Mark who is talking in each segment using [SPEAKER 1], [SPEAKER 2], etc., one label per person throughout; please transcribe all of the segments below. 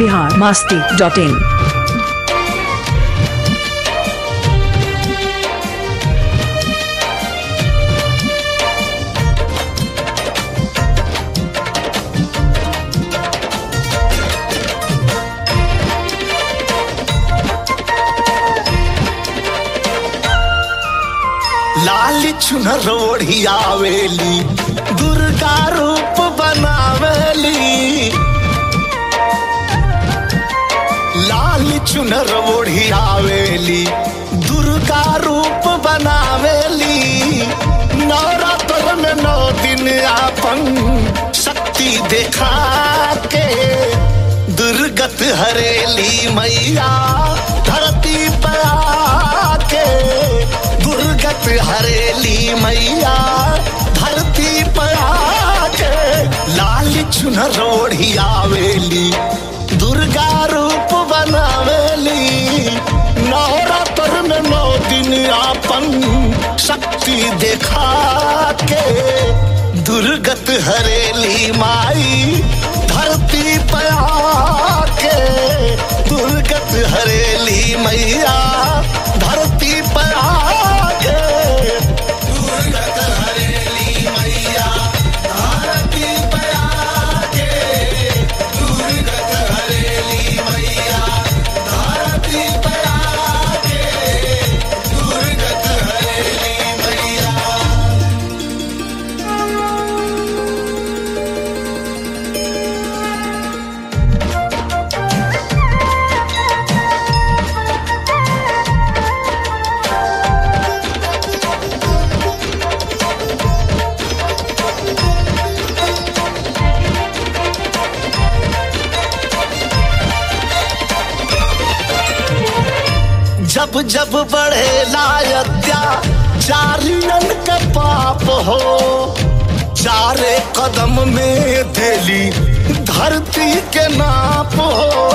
[SPEAKER 1] Bihar Masti dot in
[SPEAKER 2] लाल चुनर ओढ़ियावेली दुर्गा रूप बनावेली लाल चुनर ओढ़ियावेली दुर्गा रूप बनावेली नवरात्र में नौ दिन आपन शक्ति देखा के दुर्गत हरेली मैया धरती पर आके दुर्गत हरेली मैया धरती पर आके लाल चुनर ओढ़ियावेली दुर्गा रूप बनावेली नवरात्र में नौ दिन आपन शक्ति देखा के दुर्गत हरेली माई धरती पर आके दुर्गत हरेली मैया धरती पर आके दुर्गत हरेली मैया धरती पर आके दुर्गत हरेली मैया धरती पर आके दुर्गत हरेली मैया जब जब बढ़े लायत्या चारियन के पाप हो चारे कदम में देली धरती के नाप हो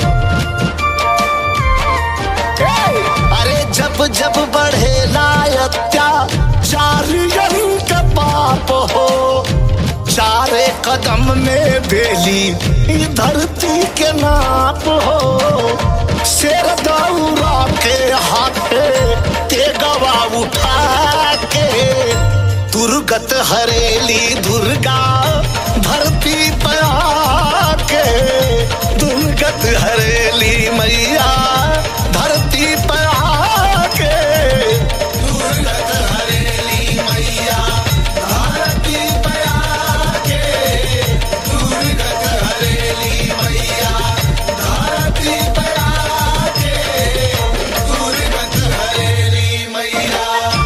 [SPEAKER 2] ए, अरे जब जब बढ़े लायत्या चारियन के पाप हो चारे कदम में बेली ई धरती के नाप हो शेर दौरा के हाथे ते गवा उठा के दुर्गत हरेली दुर्गा धरती पर आके दुर्गत हरेली मैया धरती पर आके दुर्गत हरेली मैया धरती पर आके दुर्गत हरेली मैया धरती पर आके दुर्गत हरेली मैया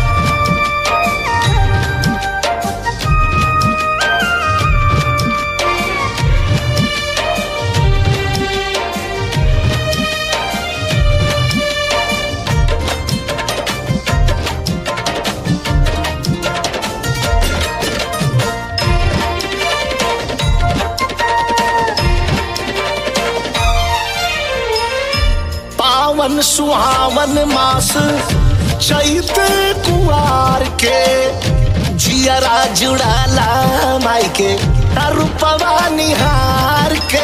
[SPEAKER 2] पावन सुहावन मास चैत कुआर के जियरा जुड़ाला माई के रूपवा निहार के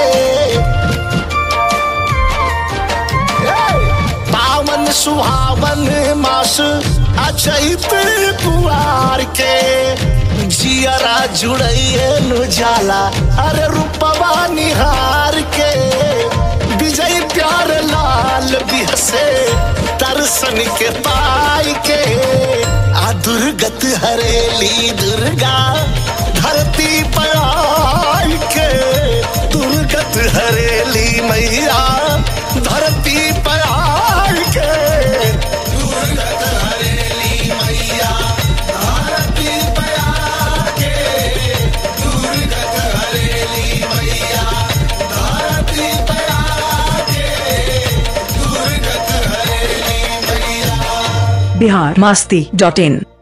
[SPEAKER 2] ए, पावन सुहावन मास अचैत कुआर के जियरा जुड़ैए नु जाला अरे रूपवा निहार के विजय प्यार लाल बिहसे दर्शन के पाई के आ दुर्गत हरेली दुर्गा धरती पर आई के दुर्गत हरेली मैया धरती पर आई के दुर्गत हरेली मैया धरती पर आके दुर्गत हरेली मैया धरती पर आके दुर्गत हरेली मैया
[SPEAKER 1] बिहार मास्ती डॉट इन